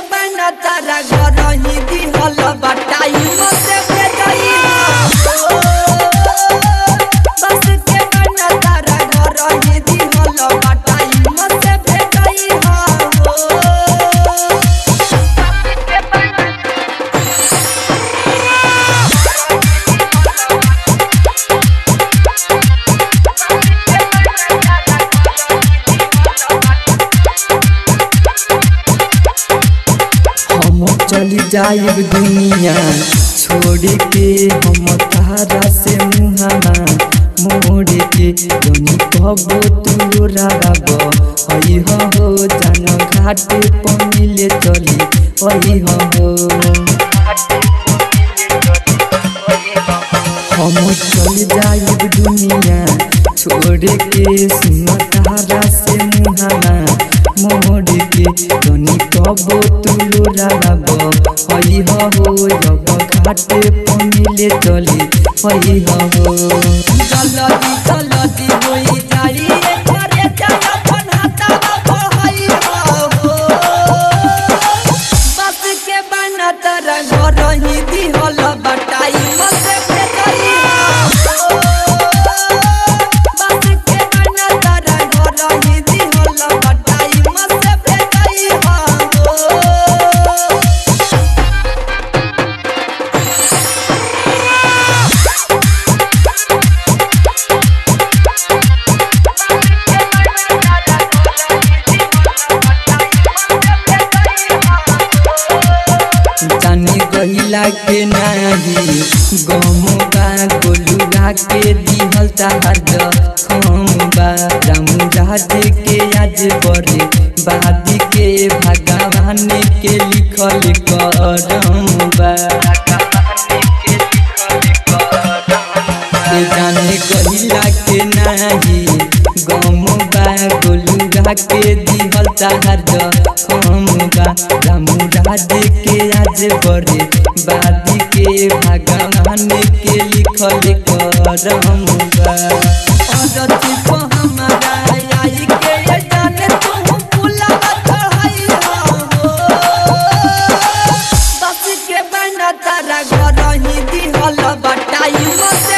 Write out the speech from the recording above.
बना तारा घर ही दिहल बटाई मसे भेटई बस के बना तारा घर ही दिहल बटाई मसे भेटई हो हम चली जाइब दुनिया छोड़ के हम तारा से मुहाना मोड़ के जोनी कबो तू राब हई हो जान घाटे पर मिले चली हई हो हम चल जाइब दुनिया छोड़ के सुन तारा से मुहाना मोड़ के जोनी कबो तू राब हई हो जब घाटे पर मिले चली हई हो जल्दी जल्दी होई जाई रे करे जाय अपन हाथवा पढ़ाई हो बस के बना तारा घर ही दिहल बटाई मसे भेटई हो बस के बना तारा घर ही दिहल बटाई मसे भेटई हो जानी गहिला के नाही गमुबा गोलुआ के दिहल ताज खमुबा रामू राजे के आज बड़े बादी के भगवान के लिखल करमुबा के जाने गहिला के नाही गमुबा गोलुआ के दिहल ताज खमुबा रामू राजे के आज बड़े बादी के भगवान के लिखल करमुबा औरती को हमारा आई के ये जाने तू पुला चढ़ाई हो बस के बना तारा घर ही दिहल बटाई मत